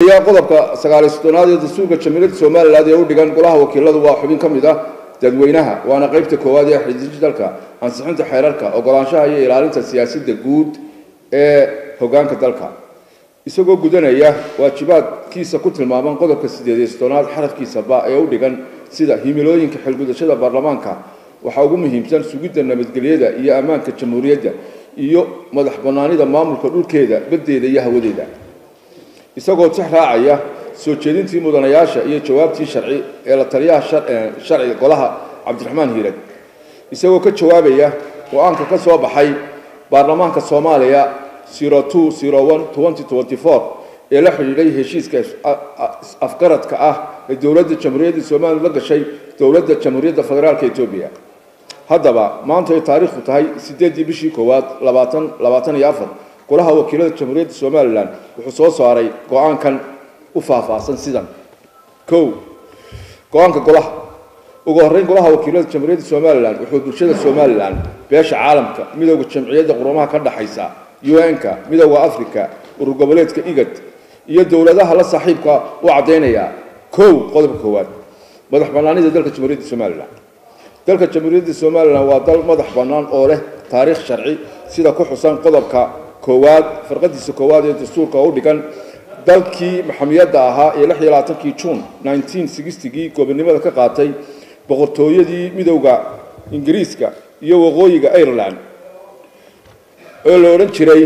horeeya qodobka sagaaliy soddonaad ee dastuurka jamhuuriyadda somalilan ee u dhigan golaha wakiiladu waa xubin ka mid ah dadweynaha waana qaybta koowaad ee xidijidalka ansixinta xeerarka ogolaanshaha iyo ilaalinta siyaasadda guud ee hogaanka dalka isagoo gudanaya waajibaadkiisa ku tilmaaman qodobka sideed iyo soddonaad xarafkiisa ba ee u dhigan sida himilooyinka xilgudashada baarlamaanka waxaa ugu muhiimsan sugidda nabadgelyada iyo ammaanka jamhuuriyadda iyo madax bannaanida maamulka dhulkeeda baddeeda iyo hawadeeda isagoo tix raacaya soo jeedintii mudanayaasha iyo jawaabtii sharci ee la taliyaha sharciga golaha cabdiraxmaan hiirad isagoo ka jawaabaya go-aanka ka soo baxay baarlamaanka soomaaliya ee la xidhiidhay heshiiska afgaradka ah ee dowladda jamhuuriyadda somalilan la gashay dowladda jamhuuriyadda federaalk etoobiya haddaba maanta ay taariikhdu tahay sideeddii bishii koowaad labaatan labaatan iyo afar golaha wakiilada jamhuuriyadda somalilan wuxuu soo saaray go-aankan u faahfaahsan sidan kow go-aanka golaha ugu horreyn golaha wakiilada jamhuuriyadda somalilan wuxuu bulshada somalilan beesha caalamka midooda jamciyadda qurumaha ka dhexaysa un-ka midooda africa urur goboleedka igad iyo dowladaha la saaxiibka u caddaynayaa kow qodobka koowaad madax bannaanida dalka jamhuuriyadda somalilan dalka jamhuuriyadda somalilan waa dal madax bannaan oo leh taariikh sharci sida ku xusan qodobka koowaad farqadiisa koowaad ee dastuurka u dhigan dalkii maxamiyadda ahaa ee lix iyo labaatankii juun nineteen sixtigii gobonimada ka qaatay boqortooyadii midowda ingiriiska iyo waqooyiga ireland oo la odhan jiray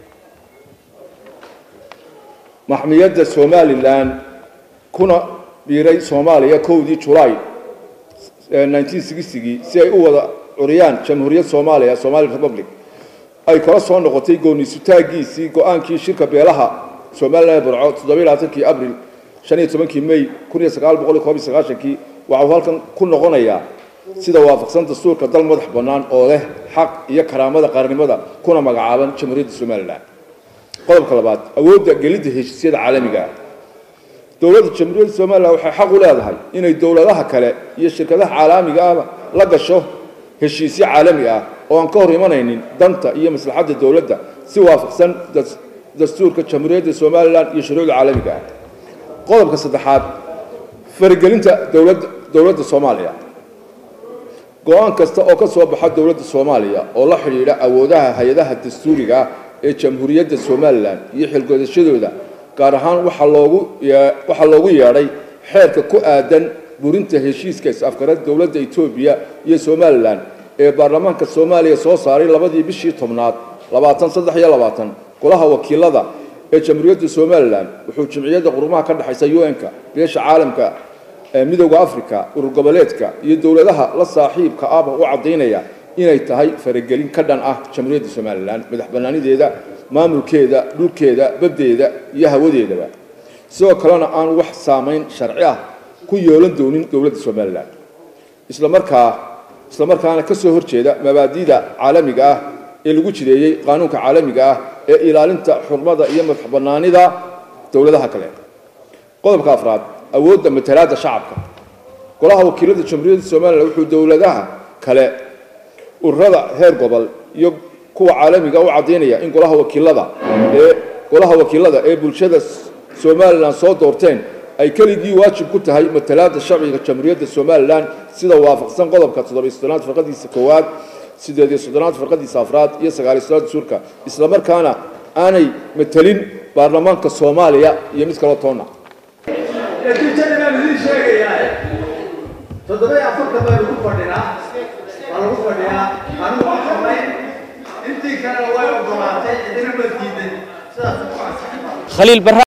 maxmiyadda somalilan kuna biiray soomaaliya kowdii julaay nineteen sixtigii si ay u wada curiyaan jamhuuriyad soomaaliya somali republic ay kala soo noqotay gooniisutaagiisii go-aankii shirka beelaha somalilan ee burco toddobiy labaatankii abril shan iyo tobankii may kun iyo sagaal boqol iyo koob iyo sagaashankii waxau halkan ku noqonayaa sida waafaqsan dastuurka dal madax bannaan oo leh xaq iyo karaamada qaranimada kuna magacaaban jamhuuriyadda somalilan qodobka labaad awoodda gelidda heshiisyada caalamiga ah dowladda jamhuuriyadda somalilan waxay xaq u leedahay inay dowladaha kale iyo shirkadaha caalamiga ah la gasho heshiisyo caalami ah oo aan ka hor imanaynin danta iyo maslaxadda dowladda si waafaqsan dastuurka jamhuuriyadda somalilan iyo shuruucda caalamiga ah qodobka saddexaad faragelinta dowladda dowladda soomaaliya go-aan kasta oo ka soo baxa dowladda soomaaliya oo la xidhiidha awoodaha hay-adaha dastuuriga ah ee jamhuuriyadda somalilan iyo xilgodashadooda gaar ahaan waxaa loogu waxaa loogu yeedhay xeerka ku aadan burinta heshiiska is-afgarad dowladda etoobiya iyo somalilan ee baarlamaanka soomaaliya soo saaray labadii bishii tobnaad labaatan saddex iyo labaatan golaha wakiilada ee jamhuuriyadda somalilan wuxuu jimciyadda qurumaha ka dhexaysa un-ka beesha caalamka midowda africa urur goboleedka iyo dowladaha la saaxiibka ahba u caddaynaya inay tahay faragelin ka dhan ah jamhuuriyadda somalilan madax bannaanideeda maamulkeeda dhulkeeda baddeeda iyo hawadeedaba sidoo kalena aan wax saamayn sharci ah ku yeelan doonin dowladda somalilan islamarkaa islamarkaana ka soo horjeeda mabaadi'da caalamiga ah ee lagu jireeyey qaanuunka caalamiga ah ee ilaalinta xurmada iyo madax bannaanida dowladaha kale qodobka afraad awoodda matalaadda shacabka golaha wakiilada jamhuuriyadda somalilan wuxuu dowladaha kale ururada heer gobol iyo kuwa caalamiga u caddaynaya in golaha wakiilada ee golaha wakiilada ee bulshada somalilan soo doorteen ay keligii waajib ku tahay matalaadda sharciga jamhuuriyadda somalilan sida waafaqsan qodobka toddobiy soddonaad farqadiisa koowaad sideed iyo soddonaad farqadiisa afraad iyo sagaaliy soddonaad dastuurka islamarkaana aanay matelin baarlamaanka soomaaliya iyo mid kaloo toonna natiijada baan idiin sheegayaa toddoba iyo afartan baa lagu fadhinaa waa lagu fadhiyaa anigu ma xamayn intii kalena way ogolaatay cidina ma diidan sidaas khaliil barra